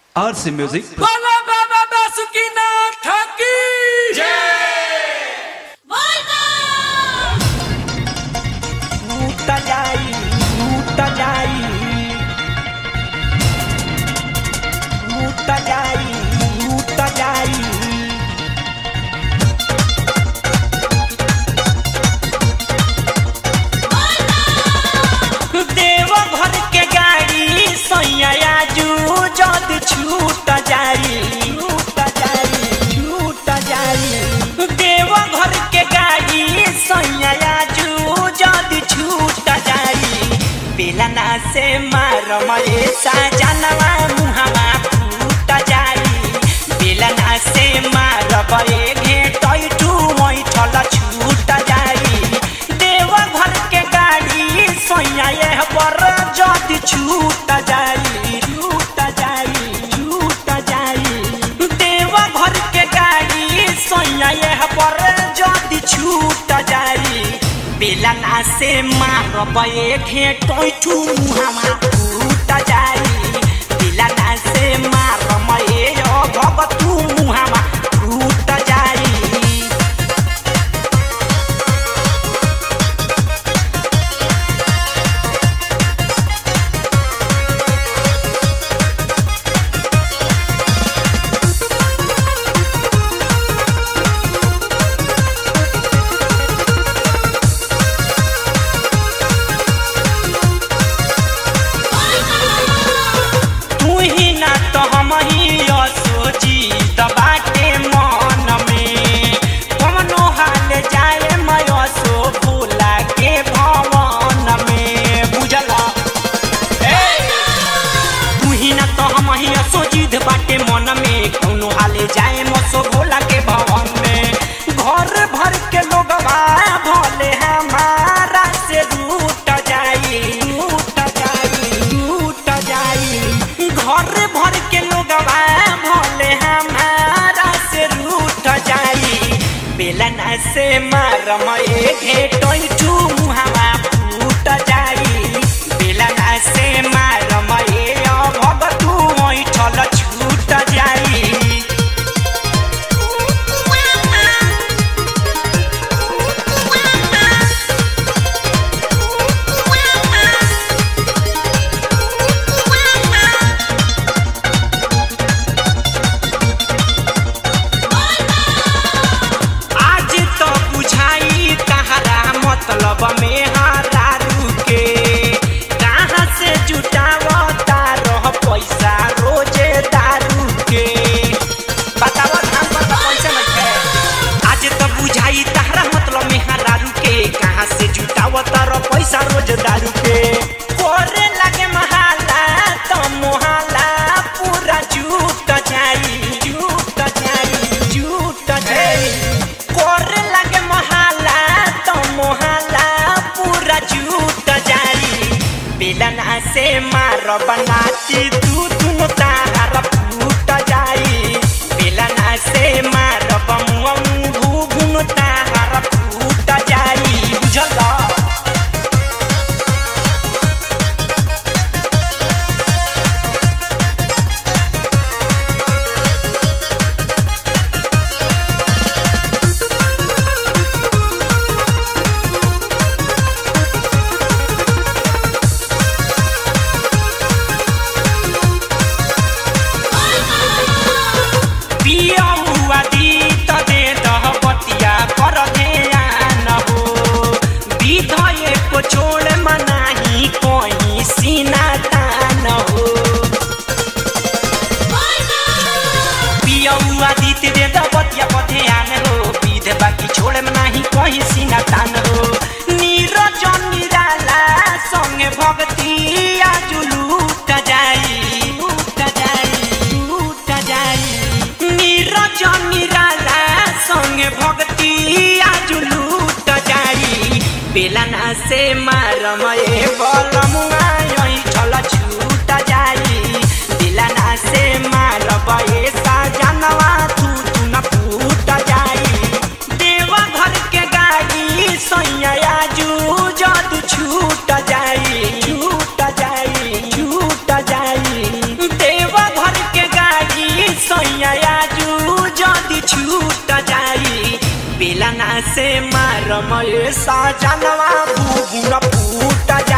RC Music. Bala Baba Basukina Thaki टूट जाई टूट जाई टूट जाई टूट जाई देव घर के गाड़ी सैया जू जद छूट जाई छूट जाई छूट जाई देव घर के गाड़ी सैया जू जद छूट जाई बेलना से मार मरे साजनवा मुहवा फूट जाई बेलना से मार बरे घेटै टू मैठल छूट जाई देव घर के गाड़ी सैया पर जद छूट जाई छूट जाई छूट जाई देव घर के गाड़ी सैया पर जद छूट जाई बेलना से मारबे घेटै ठू मुहामा फूट जाई बेलना से मारबे भगतू मुहामा फूट जाई तू ही ना तो हम ही सोची बाटे मन में कवनो हाल जाए मैं सो भूला के भवन में बुझला तू ही ना तो हम ही सोची बाटे मन में कवनो हाल जाए मसो भोला के भवन में घर भर के लोग भले हमारा से रूट जाई रूट जाई रूट जाई घर भर के लोग भले हमारा से रूट जाई बेलना से मारम घेटै ठू मुहावा फूट जाई बेलना से मारम भगतू ऐठल छूट जाई आज तो बुझाई तहरा मतलब में हारू के कहाँ से जुटावता रह पैसा रोजे दारू के बताव धान पर तो पैसा नहीं है आज तो बुझाई तहरा मतलब में हारू के कहाँ से जुटावता रह पैसा रोज दारू के कोरे लगे महाला तो मोहाला पूरा झूठ जाई झूठ जाई झूठ जाई कोरे लगे मोहाला तो मोहाला पूरा झूठ जाई बेलना से मार बनाती तू तुम तार फूट जाई बेलना से मार बमुअम घुघुन तार फूट जाई बुझल पिया हुआ दी त दे दह बतिया कर ध्यान हो विधय को छोड़ मनाही कोई सीना तान हो पिया हुआ दी त दे दह बतिया पर ध्यान हो विध बाकी छोड़ मनाही कोई सीना तान हो नीरज निराला संगे भक्ति आज लूट जाई लूट जाई लूट जाई नीरज निराला संगे भक्ति आज लूट जाई बेलना से मारम ए बलमुआ यही छल छूट जाई बेलना से मारब ए साजनवा तू तू न फूट जाई देवा घर के गाड़ी सैया जू जद छूट जाई छूट जाई छूट जाई देवा घर के गाड़ी से मारम ये साजनवा बुबुन फूट